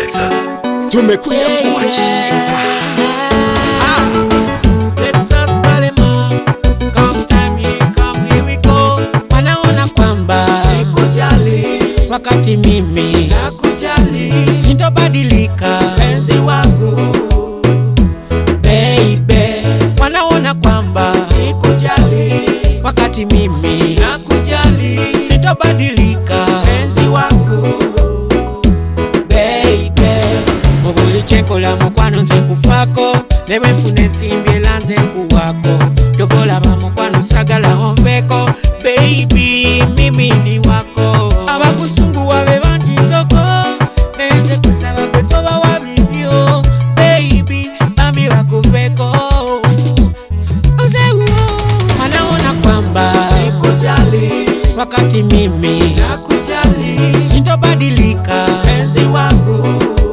Texas. tumekuja Texas Kalema, come time here, come here we go. Wanaona kwamba Sikujali, wakati mimi nakujali, sintobadilika penzi wangu. baby, wanaona kwamba Sikujali, wakati mimi nakujali, sintobadilika penzi wangu. baby, mubulichekola mukwano nze nkufako nebwenfuna ensimbi era nze nkuwako tovolaba mukwano sagala onveko baby mimi ni wako abakusunguwa be bangi ntoko nenze kusaba gwe tobawa bibyo baby bambi bakuveko Ozewo. wanaona kwamba Sikujali, wakati mimi nakujali, sintobadilika penzi wangu.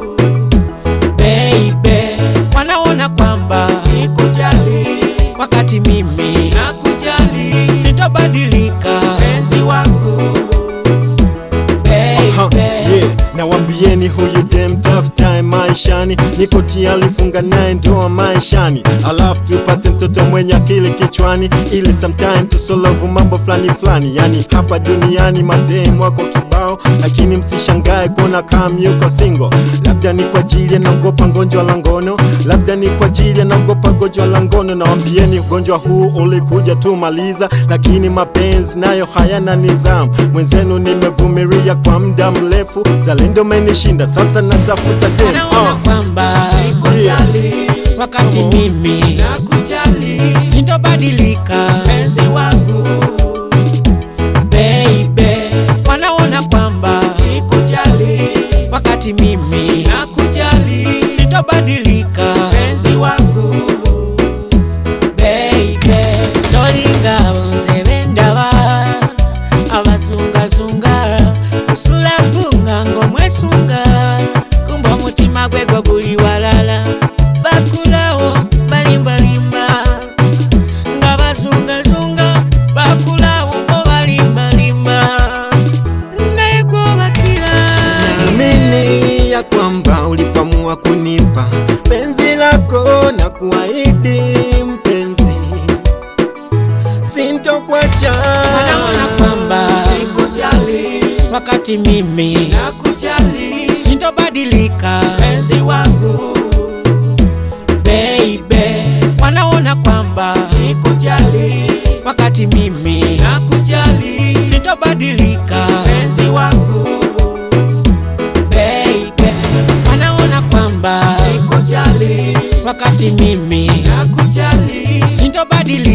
baby wanaona kwamba Sikujali, wakati mimi nakujali, sintobadilika penzi wangu. Ha, baby yeah. nawambieni huyu dem tough time maishani niko tayari funga naye ndoa maishani alafu tupate mtoto mwenye akili kichwani ili sometime tusolovu mambo fulani fulani yani hapa duniani madem wako kibao lakini msishangae kuona kam yuko singo labda ni kwa ajili anaogopa ngonjwa la ngono labda ni kwa ajili anaogopa gonjwa la ngono nawambieni ugonjwa huu ulikuja tu maliza lakini mapenzi nayo hayana nizamu mwenzenu nimevumilia kwa muda mrefu zalendo menishinda sasa natafuta dem wanaona uh. kwamba Sikujali, wakati mimi nakujali, sintobadilika penzi wangu. baby wanaona kwamba Sikujali, wakati mimi nakujali, sintobadilika penzi wangu. baby tolinga bonze bendaba abazungazunga usula gunga ng'omwesunga kumba omutima gwe gwo guli walala bakulawo balimbalimba nga bazungazunga bakulawo bo balimbalimba naye gwobakira naamini ya kwamba ulipamua kunipa penzi lako na kuahidi mpenzi sintokwacha wanaona kwamba Sikujali, wakati mimi nakujali, sintobadilika penzi wangu. baby wanaona kwamba Sikujali, wakati mimi nakujali, sintobadilika penzi wangu. baby wanaona kwamba Sikujali, wakati mimi nakujali, sintobadilika